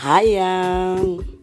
Haya,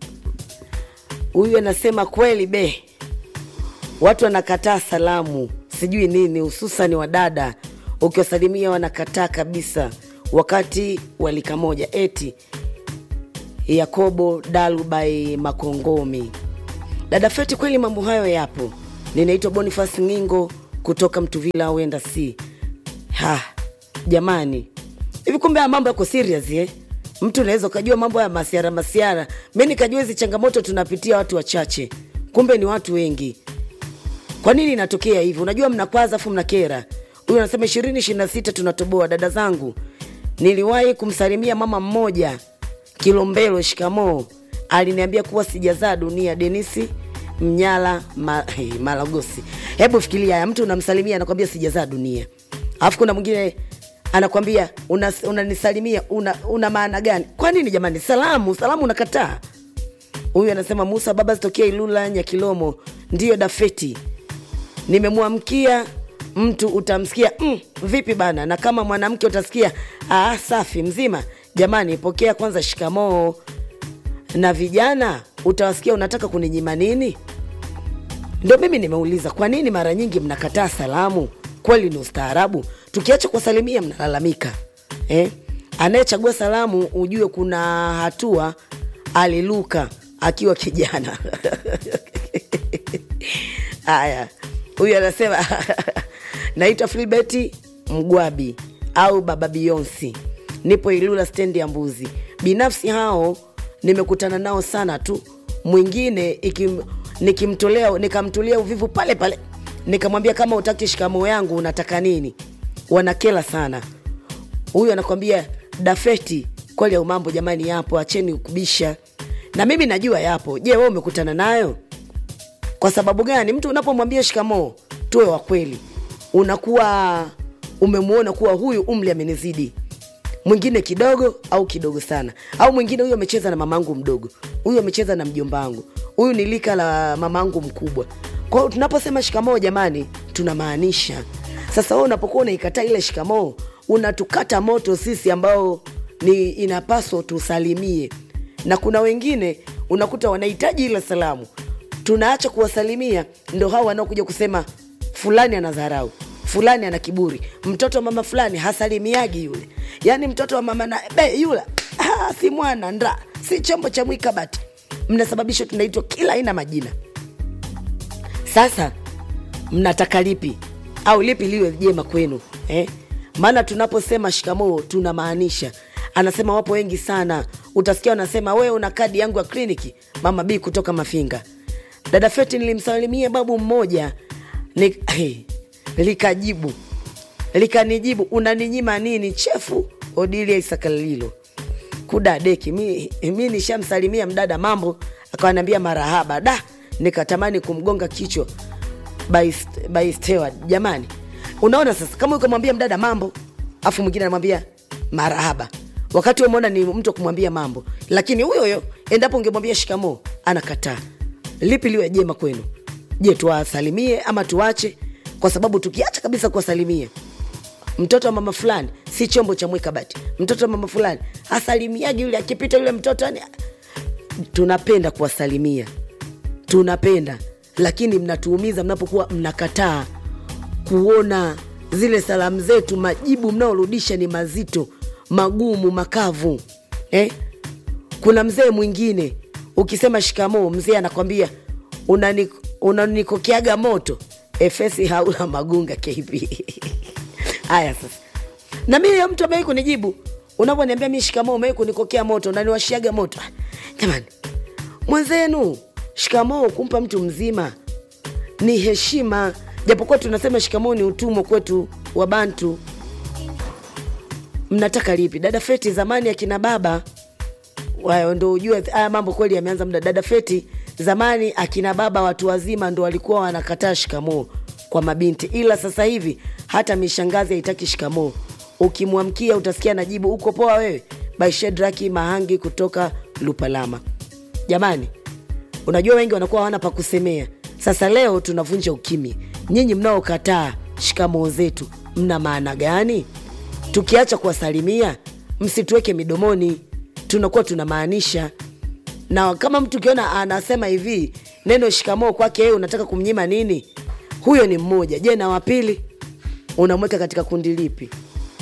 huyu anasema kweli be, watu wanakataa salamu, sijui nini, hususani wadada, ukiwasalimia wanakataa kabisa, wakati walika moja. Eti Yakobo Dalubai Makongomi. Dada Feti, kweli mambo hayo yapo. Ninaitwa Boniface Ngingo kutoka Mtuvila, wenda si ha jamani, hivi kumbe haya mambo yako serious eh? Mtu unaweza ukajua mambo ya masiara masiara, mi nikajua hizi changamoto tunapitia watu wachache, kumbe ni watu wengi. Kwa nini inatokea hivi? Unajua mnakwaza afu mnakera. Huyu anasema ishirini ishirini na sita tunatoboa. Dada zangu, niliwahi kumsalimia mama mmoja Kilombero, shikamoo. Aliniambia kuwa sijazaa dunia. Denisi Mnyala ma, hey, Malagosi. Hebu fikiria haya, mtu unamsalimia anakwambia sijazaa dunia, alafu kuna mwingine anakwambia unanisalimia una, una, una maana gani? Kwa nini jamani? Salamu salamu unakataa. Huyu anasema Musa baba zitokea Ilula Nyakilomo. Ndiyo Dafeti, nimemwamkia mtu utamsikia mm, vipi bana, na kama mwanamke utasikia ah, safi mzima. Jamani, pokea kwanza shikamoo. Na vijana utawasikia unataka kuninyima nini? Ndo mimi nimeuliza, kwa nini mara nyingi mnakataa salamu? Kweli ni ustaarabu? Tukiacha kuwasalimia mnalalamika eh? Anayechagua salamu ujue kuna hatua aliluka akiwa kijana haya, huyu anasema naitwa Filbeti Mgwabi au Baba Bionsi, nipo Ilula stendi ya Mbuzi. Binafsi hao nimekutana nao sana tu, mwingine ikim, nikimtolea nikamtolea uvivu pale pale, nikamwambia kama utaki shikamoo yangu unataka nini? Wanakela sana. Huyu anakwambia Dafeti, kweli au mambo jamani, yapo, acheni ukubisha. Na mimi najua yapo. Je, wewe umekutana nayo? Kwa sababu gani? Mtu unapomwambia shikamoo, tuwe wa kweli, unakuwa umemwona kuwa huyu umri amenizidi, mwingine kidogo au kidogo sana, au mwingine huyu amecheza na mamangu mdogo, huyu amecheza na mjomba wangu, huyu ni lika la mamangu mkubwa. Kwa hiyo tunaposema shikamoo, jamani, tunamaanisha sasa. Wewe unapokuwa unaikataa ile shikamoo, unatukata moto sisi ambao ni inapaswa tusalimie, na kuna wengine unakuta wanahitaji ile salamu tunaacha kuwasalimia, ndo hao wanaokuja kusema fulani ana dharau, fulani ana kiburi, mtoto wa mama fulani hasalimiagi yule, yaani mtoto wa mama na be yule ah, si mwana nda si chombo cha mwikabati. Mnasababisha tunaitwa kila aina majina. Sasa mnataka lipi au lipi liwe jema kwenu eh? Maana tunaposema shikamoo tunamaanisha anasema wapo wengi sana, utasikia wanasema wewe una kadi yangu ya kliniki, mama B kutoka Mafinga. Dada Feti, nilimsalimia babu mmoja ni, hey, likajibu likanijibu unaninyima nini chefu Odilia Isakalilo kudadeki mi, mi nishamsalimia mdada mambo, akawaniambia marahaba da, nikatamani kumgonga kichwa by steward. Jamani, unaona sasa, kama ukamwambia mdada mambo afu mwingine anamwambia marahaba, wakati umeona ni mtu kumwambia mambo, lakini huyo huyo endapo ungemwambia shikamoo anakataa lipi liwe jema kwenu? Je, tuwasalimie ama tuache? Kwa sababu tukiacha kabisa kuwasalimia, mtoto wa mama fulani si chombo cha mwikabati, mtoto wa mama fulani asalimiaji yule, akipita yule mtoto yani. Tunapenda kuwasalimia, tunapenda, lakini mnatuumiza mnapokuwa mnakataa kuona zile salamu zetu, majibu mnaorudisha ni mazito, magumu, makavu eh? Kuna mzee mwingine ukisema shikamoo, mzee anakwambia unanikokeaga una moto efesi haula magunga kp haya sasa, na mimi mtu amewai kunijibu unavyoniambia mi shikamoo, umewai kunikokea moto, unaniwashiaga moto. Jamani, mwenzenu shikamoo kumpa mtu mzima ni heshima, japokuwa tunasema shikamoo ni utumwa kwetu wa Bantu. Mnataka lipi? Dada Feti, zamani akina baba Wayo ndo ujue haya mambo kweli yameanza muda. Dada Feti, zamani akina baba watu wazima ndo walikuwa wanakataa shikamoo kwa mabinti, ila sasa hivi hata mishangazi haitaki shikamoo. Ukimwamkia utasikia najibu uko poa wewe, by Shedraki Mahangi kutoka Lupalama. Jamani, unajua wengi wanakuwa hawana pa kusemea. Sasa leo tunavunja ukimya. Nyinyi mnaokataa shikamoo zetu mna maana gani? Tukiacha kuwasalimia, msituweke midomoni tunakuwa tunamaanisha na kama mtu ukiona anasema hivi neno shikamoo kwake yeye unataka kumnyima nini huyo ni mmoja je na wapili unamweka katika kundi lipi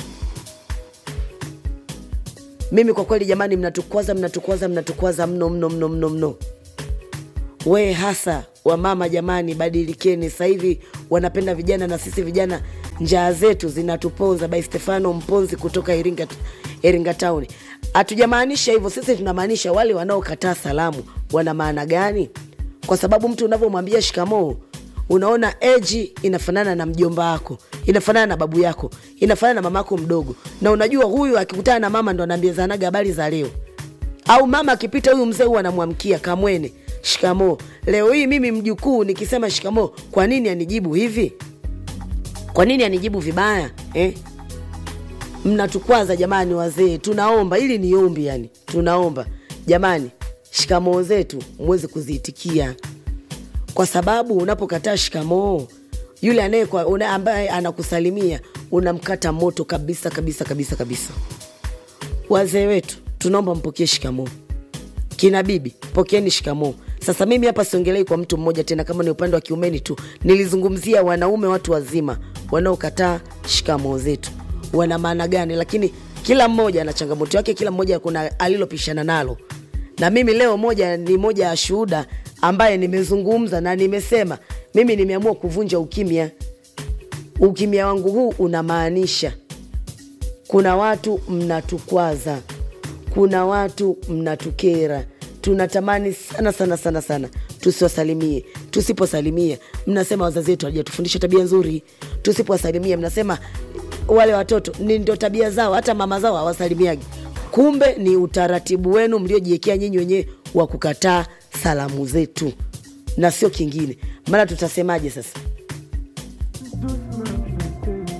mimi kwa kweli jamani mnatukwaza mnatukwaza mnatukwaza mno mno mno mno mno we hasa wamama jamani badilikeni sasa hivi wanapenda vijana na sisi vijana njaa zetu zinatuponza by stefano mponzi kutoka iringa, iringa town hatujamaanisha hivyo sisi tunamaanisha wale wanaokataa salamu wana maana gani kwa sababu mtu unavyomwambia shikamoo unaona eji inafanana na mjomba wako inafanana na babu yako inafanana na mama yako mdogo na unajua huyu akikutana na mama ndo anaambiazanaga habari za leo au mama akipita huyu mzee huwa anamwamkia kamwene shikamoo leo hii mimi mjukuu nikisema shikamoo kwa nini anijibu hivi kwa nini anijibu vibaya eh? mnatukwaza jamani wazee tunaomba ili ni ombi yani tunaomba jamani shikamoo zetu mweze kuziitikia kwa sababu unapokataa shikamoo yule anayekwa- una- ambaye anakusalimia unamkata moto kabisa kabisa kabisa kabisa wazee wetu tunaomba mpokee shikamoo kina bibi pokeeni shikamoo sasa mimi hapa siongelei kwa mtu mmoja tena kama ni upande wa kiumeni tu nilizungumzia wanaume watu wazima wanaokataa shikamoo zetu wana maana gani lakini kila mmoja ana changamoto yake kila mmoja kuna alilopishana nalo na mimi leo moja ni moja ya shuhuda ambaye nimezungumza na nimesema mimi nimeamua kuvunja ukimya ukimya wangu huu unamaanisha kuna watu mnatukwaza kuna watu mnatukera tunatamani sana sana sana sana tusiwasalimie tusiposalimia mnasema wazazi wetu hawajatufundisha tabia nzuri tusipowasalimia mnasema wale watoto ni ndio tabia zao hata mama zao hawasalimiagi kumbe ni utaratibu wenu mliojiwekea nyinyi wenyewe wa kukataa salamu zetu na sio kingine maana tutasemaje sasa